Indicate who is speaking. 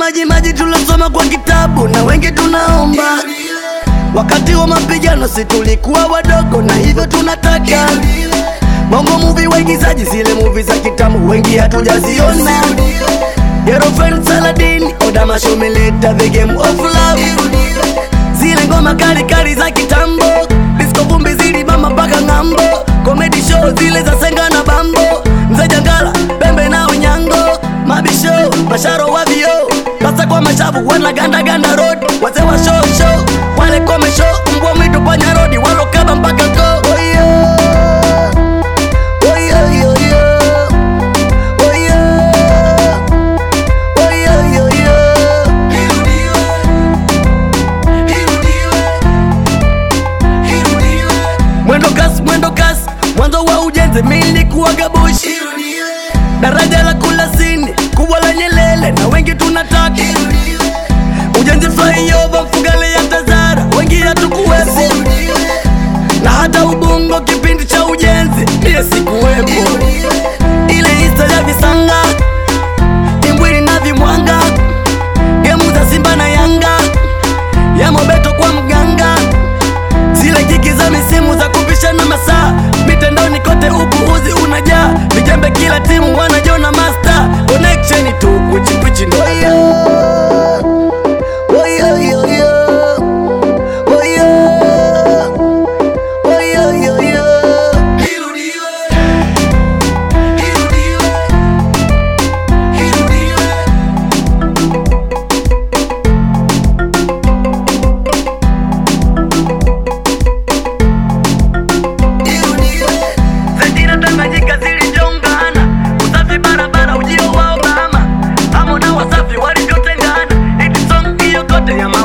Speaker 1: maji maji tulosoma kwa kitabu na wengi tunaomba wakati wa mapigano si tulikuwa wadogo na hivyo tunataka bongo muvi waigizaji zile muvi za kitamu wengi hatujaziona girlfriend saladin odamashomeleta the game of love zile ngoma kali kali za kitambo disco vumbi zilibamba mpaka ng'ambo comedy show zile za senga na bambo mzee jangala pembe na unyango mabisho masharo wa vio pasa kwa mashavu wanaganda ganda road wazee wa show show wale kome show mbwa mwitu panya rodi walokaba mpaka go oh yeah. Oh yeah, yeah, yeah. Oh yeah. Oh yeah, yeah, yeah. mwendo kasi mwendo kasi mwanzo wa ujenzi milikuwa gabushi daraja la kulasini kubwa la nyelele na wengi tunataka ujenzi flyover mfugale ya tazara wengi hatukuwepo na hata ubungo kipindi cha ujenzi pia sikuwepo ile hista ya visanga timbwili na vimwanga gemu za simba na yanga ya mobeto kwa mganga zile kiki za misimu za kupishana masaa mitendoni kote upuuzi unajaa vijembe kila timu wanajona master connection tu kwichikwichi ndo Oh yeah, yeah, yeah. Oh yeah. Oh yeah, yeah, yeah. Zetina Tanganyika zilijongana, usafi barabara, ujio wa Obama, Amo na Wasafi walivyotengana, hit song hiyo kote ya